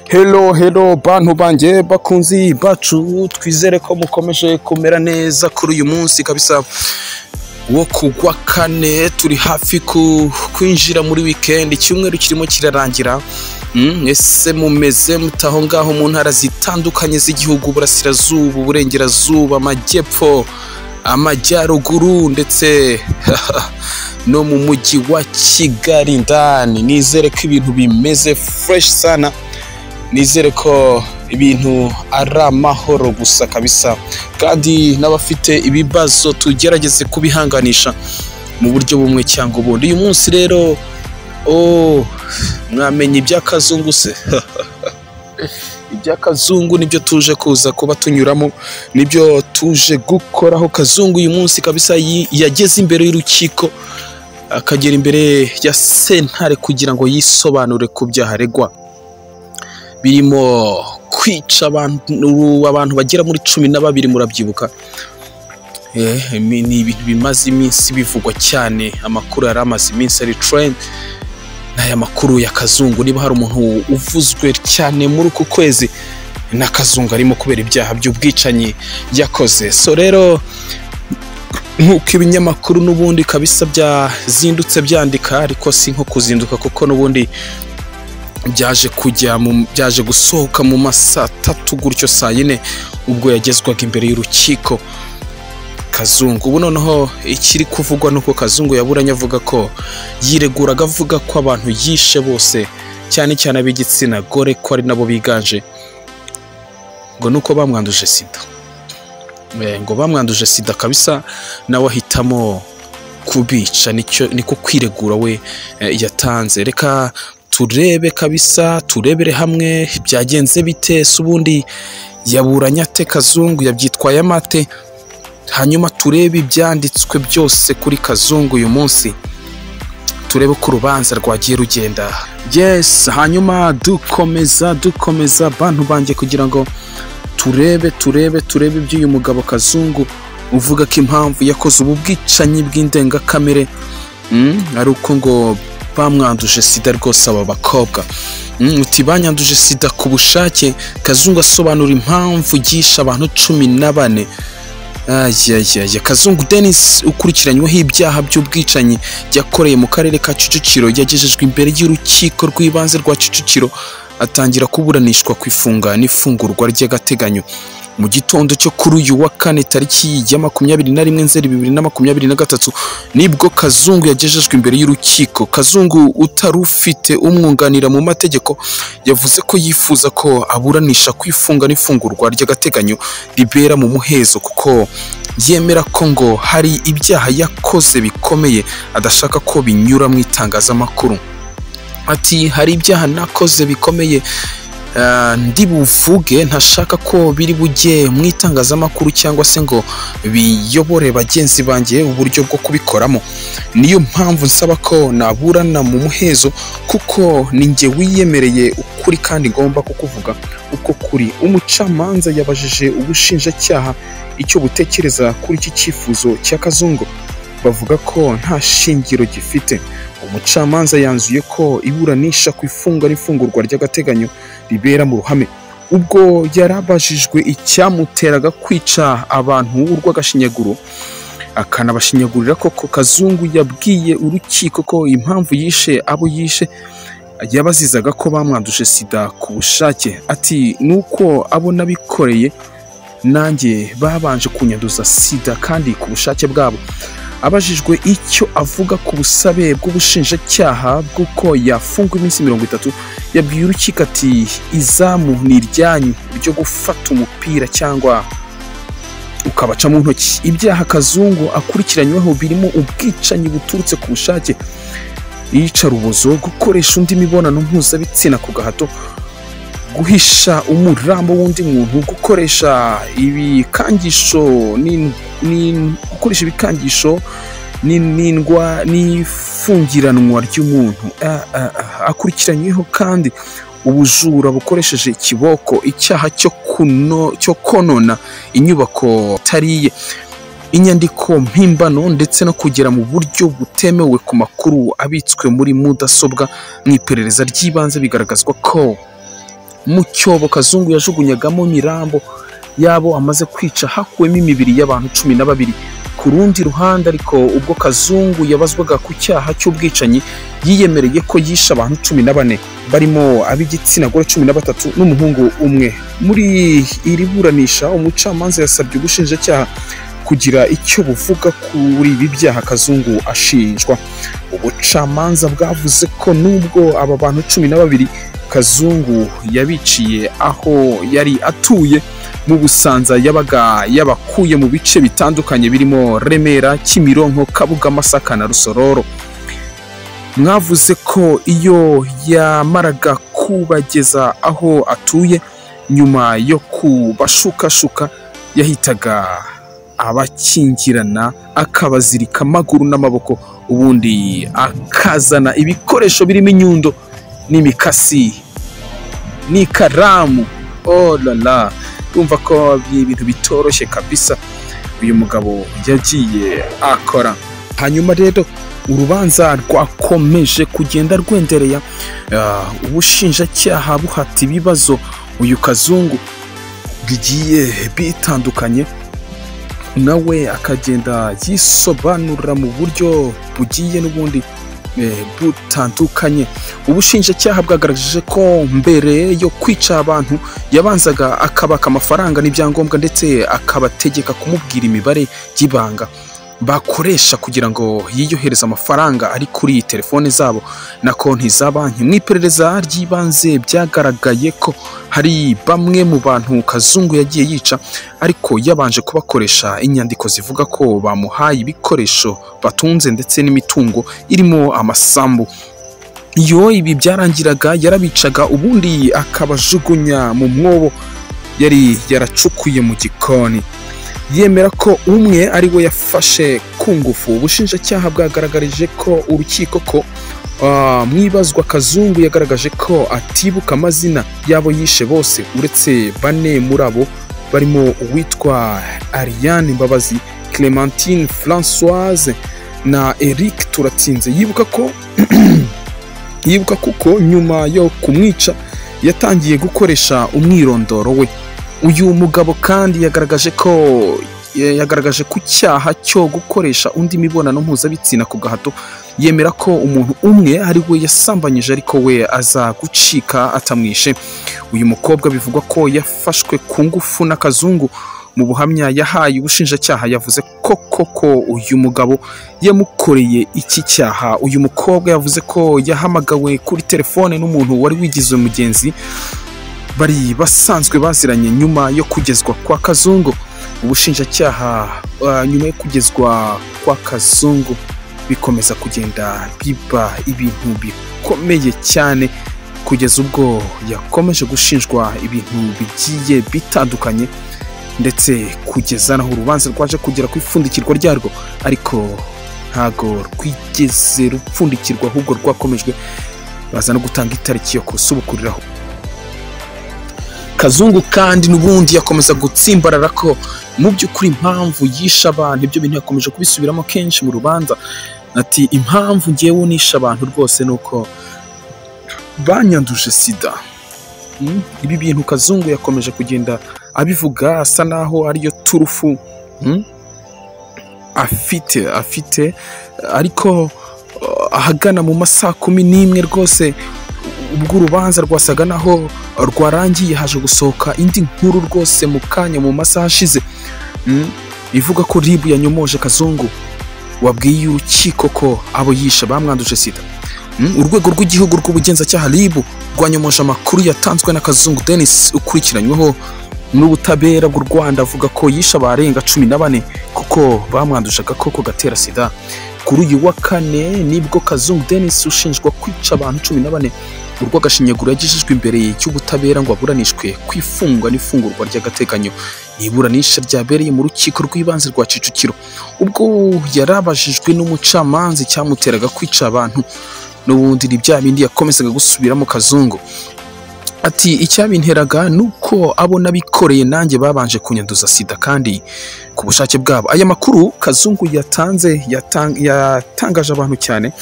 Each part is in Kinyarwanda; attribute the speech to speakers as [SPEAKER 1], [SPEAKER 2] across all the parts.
[SPEAKER 1] Hero hero bantu banjye bakunzi bacu twizere ko mukomeje kumera neza kuri uyu munsi kabisa wo kugwa kane turi hafi ku- kwinjira muri wikendi icyumweru kirimo kirarangira Mm, ese mumeze mute aho ngaho mu ntara zitandukanye z'igihugu burasirazuba uburengerazuba amajyepfo amajyaruguru ndetse no mu mujyi wa kigali ndani nizere ko ibintu bimeze fureshi sana nizere ko ibintu ari amahoro gusa kabisa kandi n'abafite ibibazo tugerageze kubihanganisha mu buryo bumwe cyangwa ubundi uyu munsi rero oh, mwamenya iby'akazungu se iby'akazungu nibyo tuje kuza kuba tunyuramo nibyo tuje gukoraho kazungu uyu munsi kabisa yi- yageze imbere y'urukiko akagera imbere ya sentare kugira ngo yisobanure ku byaha aregwa birimo kwica abantu abantu bagera muri cumi na babiri murabyibuka Eh, imi- ni ibintu bimaze iminsi bivugwa cyane amakuru yari amaze iminsi ari trend ni aya makuru ya kazungu niba hari umuntu uvuzwe cyane muri uku kwezi na kazungu arimo kubera ibyaha by'ubwicanyi yakoze so rero nk'uko ibinyamakuru n'ubundi kabisa byazindutse byandika ariko si nko kuzinduka kuko n'ubundi byaje kujya mu- byaje gusohoka mu ma saa tatu gutyo saa yine ubwo yagezwaga imbere y'urukiko kazungu ubu noneho ikiri kuvugwa nuko kazungu yaburanye avuga ko yireguraga avuga ko abantu yishe bose cyane cyane ab'igitsina gore ko ari nabo biganje ngo nuko bamwanduje sida Eh, ngo bamwanduje sida kabisa nawe ahitamo kubica nicyo niko kwiregura we eh, yatanze reka turebe kabisa turebere hamwe byagenze bite se ubundi yaburanye ate kazungu yabyitwaye amate hanyuma turebe ibyanditswe byose kuri kazungu uyu munsi turebe uko urubanza rwagiye rugenda yes hanyuma dukomeza dukomeza bantu banjye kugira ngo turebe turebe turebe iby'uyu mugabo kazungu uvuga ko impamvu yakoze ubu bwicanyi bw'indengakamere Mm, ari uko ngo bamwanduje sida rwose aba bakobwa Mm, uti banyanduje sida ku bushake kazungu asobanura impamvu yishe abantu cumi na bane ayayaya kazungu denis ukurikiranyweho ibyaha by'ubwicanyi yakoreye mu karere ka kicukiro yagejejwe imbere y'urukiko rw'ibanze rwa kicukiro atangira kuburanishwa ku ifunga n'ifungurwa ry'agateganyo mu gitondo cyo kuri uyu wa kane tariki ya makumyabiri na rimwe nzeri bibiri na makumyabiri na gatatu nibwo kazungu yagejejwe imbere y'urukiko kazungu utari ufite umwunganira mu mategeko yavuze ko yifuza ko aburanisha ku ifunga n'ifungurwa ry'agateganyo ribera mu muhezo kuko yemera ko ngo hari ibyaha yakoze bikomeye adashaka ko binyura mu itangazamakuru ati hari ibyaha nakoze bikomeye ah, ndi buvuge ntashaka ko biri bujye mu itangazamakuru cyangwa se ngo biyobore bagenzi banjye uburyo bwo kubikoramo niyo mpamvu nsaba ko naburana mu muhezo kuko ni njye wiyemereye ukuri kandi ngomba kukuvuga uko kuri umucamanza yabajije ubushinjacyaha icyo butekereza kuri iki cyifuzo cya kazungu bavuga ko nta shingiro gifite umucamanza yanzuye ko iburanisha ku ifunga n'ifungurwa ry'agateganyo ribera mu ruhame ubwo yarabajijwe icyamuteraga kwica abantu urw'agashinyaguro akanabashinyagurira koko kazungu yabwiye urukiko ko impamvu yishe abo yishe yabazizaga ko bamwanduje sida ku bushake ati ni uko abo nabikoreye nanjye babanje kunyanduza sida kandi ku bushake bwabo abajijwe icyo avuga ku busabe bw'ubushinjacyaha bw'uko yafungwa iminsi mirongo itatu yabwiye urukiko ati izamu ni iryanyu ryo gufata umupira cyangwa ukabaca mu ntoki ibyaha kazungu akurikiranyweho birimo ubwicanyi buturutse ku bushake iyicarubozo gukoresha undi mibonano mpuzabitsina ku gahato guhisha umurambo w'undi muntu gukoresha ibikangisho n'in- n'in- gukoresha ibikangisho n'in- n'indwa n'ifungiranwa ry'umuntu Ah, ah, ah. akurikiranyweho kandi ubujura bukoresheje ikiboko icyaha cyo kuno- cyo konona inyubako itariye inyandiko mpimbano ndetse no kugera mu buryo butemewe ku makuru abitswe muri mudasobwa mu iperereza ry'ibanze bigaragazwa ko mu cyobo kazungu yajugunyagamo imirambo yabo amaze kwica hakuwemo imibiri y'abantu cumi na babiri ku rundi ruhande ariko ubwo kazungu yabazwaga ku cyaha cy'ubwicanyi yiyemereye ko yishe abantu cumi na bane barimo ab'igitsina gore cumi na batatu n'umuhungu umwe muri iri buranisha umucamanza yasabye ubushinjacyaha kugira icyo buvuga kuri ibi byaha kazungu ashinjwa ubucamanza bwavuze ko nubwo aba bantu cumi na babiri kazungu yabiciye aho yari atuye mu busanza yabaga yabakuye mu bice bitandukanye birimo remera kimironko kabuga masaka na rusororo mwavuze ko iyo yamaraga kubageza aho atuye nyuma yo kubashukashuka yahitaga abakingirana akabazirika amaguru n'amaboko ubundi akazana ibikoresho birimo inyundo n'imikasi n'ikaramu oh la la urumva ko ari ibintu bitoroshye kabisa uyu mugabo yagiye akora hanyuma rero urubanza rwakomeje kugenda rwenderera ubushinjacyaha buhata ibibazo uyu kazungu bigiye bitandukanye nawe akagenda yisobanura mu buryo bugiye n'ubundi butandukanye ubushinjacyaha bwagaragaje ko mbere yo kwica abantu yabanzaga akabaka amafaranga n'ibyangombwa ndetse akabategeka kumubwira imibare y'ibanga bakoresha kugira ngo yiyohereze amafaranga ari kuri telefone zabo na konti za banki mu iperereza ry'ibanze byagaragaye ko hari bamwe mu bantu kazungu yagiye yica ariko yabanje kubakoresha inyandiko zivuga ko bamuhaye ibikoresho batunze ndetse n'imitungo irimo amasambu iyo ibi byarangiraga yarabicaga ubundi akabajugunya mu mwobo yari yaracukuye mu gikoni yemera ko umwe ari we yafashe ku ngufu ubushinjacyaha bwagaragarije ko urukiko ko mwibazwa kazungu yagaragaje ko atibuka amazina y'abo yishe bose uretse bane muri abo barimo uwitwa ariane mbabazi clementine francoise na eric turatsinze yibuka ko yibuka kuko nyuma yo kumwica yatangiye gukoresha umwirondoro we uyu mugabo kandi yagaragaje ko yagaragaje ku cyaha cyo gukoresha undi mibonano mpuzabitsina ku gahato yemera ko umuntu umwe ari we yasambanyije ariko we aza gucika atamwishe uyu mukobwa bivugwa ko yafashwe ku ngufu n'akazungu mu buhamya yahaye ubushinjacyaha yavuze ko koko uyu mugabo yamukoreye iki cyaha uyu mukobwa yavuze ko yahamagawe kuri telefone n'umuntu wari wigize mugenzi bari basanzwe baziranye nyuma yo kugezwa kwa kazungu ubushinjacyaha nyuma yo kugezwa kwa kazungu bikomeza kugenda biba ibintu bikomeye cyane kugeza ubwo yakomeje gushinjwa ibintu bigiye bitandukanye ndetse kugeza naho urubanza rwaje kugera ku ipfundikirwa ryarwo ariko ntago rwigeze rupfundikirwa ahubwo rwakomejwe baza no gutanga itariki yo kusubukuriraho kazungu kandi n'ubundi yakomeza gutsimbarara ko mu by'ukuri impamvu yishe abantu ibyo bintu yakomeje kubisubiramo kenshi mu rubanza ati impamvu ngewe nishe abantu rwose ni uko banyanduje sida ibi bintu kazungu yakomeje kugenda abivuga asa naho ariyo turufu afite afite ariko ahagana mu masaha kumi n'imwe rwose ubwo urubanza rwasaga naho rwarangiye haje gusohoka indi nkuru rwose mu kanya mu masaha ashize ivuga ko ribu yanyomoje kazungu wabwiye urukiko ko abo yishe bamwanduje sida urwego rw'igihugu rw'ubugenzacyaha ribu rwanyomoje amakuru yatanzwe na kazungu denise ukurikiranyweho n'ubutabera bw'u rwanda avuga ko yishe abarenga cumi na bane kuko bamwanduje agakoko gatera sida kuri uyu wa kane nibwo kazungu denise ushinjwa kwica abantu cumi na bane urw'agashinyaguro yagejejwe imbere y'ubutabera ngo aburanishwe ku ifungwa n'ifungurwa ry'agateganyo ni iburanisha ryabereye mu rukiko rw'ibanze rwa kicukiro ubwo yarabajijwe n'umucamanza icyamuteraga kwica abantu n'ubundi ni bya bindi yakomezaga gusubiramo kazungu ati icyabinteraga ni uko abo n'abikoreye nanjye babanje kunyanduza sida kandi ku bushake bwabo aya makuru kazungu yatanze yatangaje abantu cyane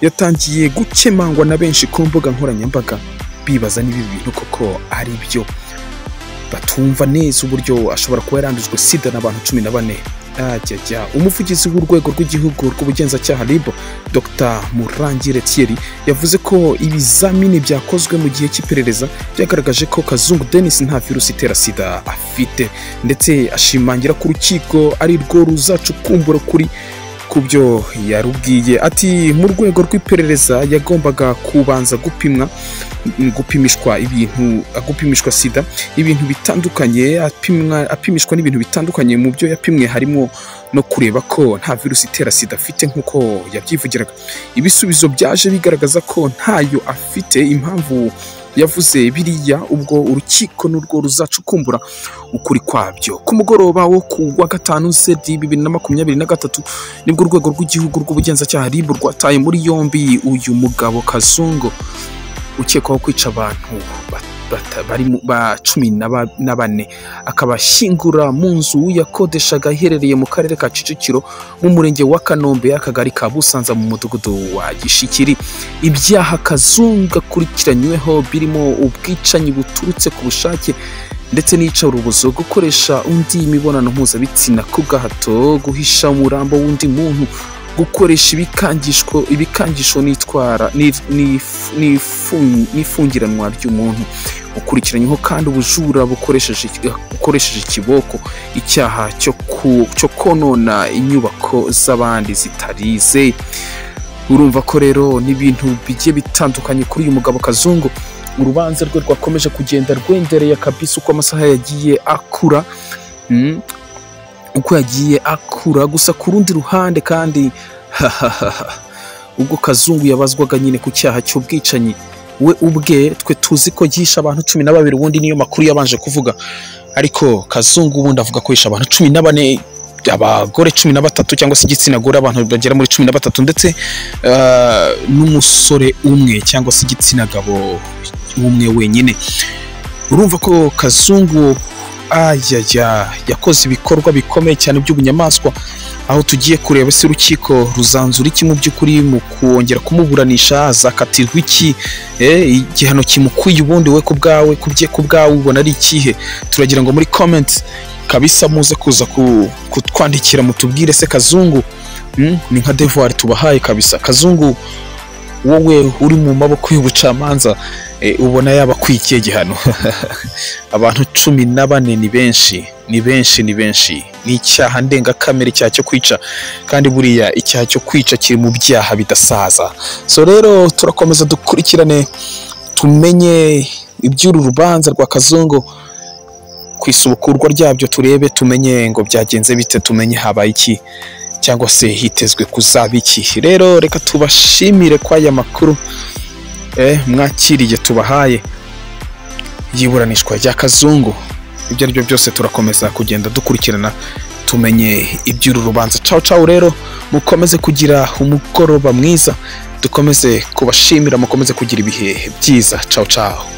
[SPEAKER 1] yatangiye gukemangwa na benshi ku mbuga nkoranyambaga bibaza niba ibi bintu koko ari byo batumva neza uburyo ashobora kuba yarandujwe sida n'abantu cumi na bane ajyajya umuvugizi w'urwego rw'igihugu rw'ubugenzacyaha rib dr murangire thierry yavuze ko ibizamini byakozwe mu gihe cy'iperereza byagaragaje ko kazungu denis nta virusi itera sida afite ndetse ashimangira ko urukiko ari rwo ruzacukumbura kuri ku byo yarubwiye ati mu rwego rw'iperereza yagombaga kubanza gupimwa gupimishwa ibintu gupimishwa sida ibintu bitandukanye apimwa apimishwa n'ibintu bitandukanye mu byo yapimwe harimo no kureba ko nta virusi itera sida afite nk'uko yabyivugiraga ibisubizo byaje bigaragaza ko ntayo afite impamvu yavuze biriya ubwo urukiko n'urwo ruzacukumbura ukuri kwabyo ku mugoroba wo ku wa gatanu sedi bibiri na makumyabiri na gatatu nibwo urwego rw'igihugu rw'ubugenzacyaha ribu rwataye muri yombi uyu mugabo kazungu ukekwaho kwica abantu bari ba cumi na bane akaba ashyingura mu nzu yakodeshaga iherereye mu karere ka kicukiro mu murenge wa kanombe akagari ka busanza mu mudugudu wa gishikiri ibyaha kazungu akurikiranyweho birimo ubwicanyi buturutse ku bushake ndetse n'iyicarubozo gukoresha undi imibonano mpuzabitsina ku bwahato guhisha umurambo w'undi muntu gukoresha ibikangisho ibikangisho n'itwara n'ifungiranwa ry'umuntu ukurikiranyweho kandi ubujura bukoresheje ikiboko icyaha cyo konona inyubako z'abandi zitarize urumva ko rero n'ibintu bigiye bitandukanye kuri uyu mugabo kazungu urubanza rwe rwakomeje kugenda rwendereye kabisa uko amasaha yagiye akura uko yagiye akura gusa ku rundi ruhande kandi ubwo kazungu yabazwaga nyine ku cyaha cy'ubwicanyi we ubwe twe tuzi ko yihishe abantu cumi na babiri ubundi niyo makuru yabanje kuvuga ariko kazungu ubundi avuga ko yishe abantu cumi na bane abagore cumi na batatu cyangwa se igitsina gore abantu bagera muri cumi na batatu ndetse n'umusore umwe cyangwa se igitsina gabo umwe wenyine urumva ko kazungu ayaya yakoze ibikorwa bikomeye cyane by'ubunyamaswa aho tugiye kureba se urukiko ruzanzura iki mu by'ukuri mu kongera kumuburanisha azakatirwa iki igihano kimukwiye ubundi we ku bwawe kubye ku bwawe ubona ari ikihe turagira ngo muri komenti kabisa muze kuza kutwandikira mutubwire se kazungu ni nka devuwari tubahaye kabisa kazungu wowe uri mu maboko y'ubucamanza ubona yaba akwikiye igihano abantu cumi na bane ni benshi ni benshi ni benshi ni icyaha ndengakamere icyaha cyo kwica kandi buriya icyaha cyo kwica kiri mu byaha bidasaza so rero turakomeza dukurikirane tumenye iby'uru rubanza rwa kazungu ku isubukurwa ryabyo turebe tumenye ngo byagenze bite tumenye habaye iki cyangwa se hitezwe kuzaba iki rero reka tubashimire ko aya makuru mwakiriye tubahaye yiburanishwa rya kazungu ibyo ari byo byose turakomeza kugenda dukurikirana tumenye iby'uru rubanza cawu cawu rero mukomeze kugira umugoroba mwiza dukomeze kubashimira mukomeze kugira ibihe byiza cawu cawu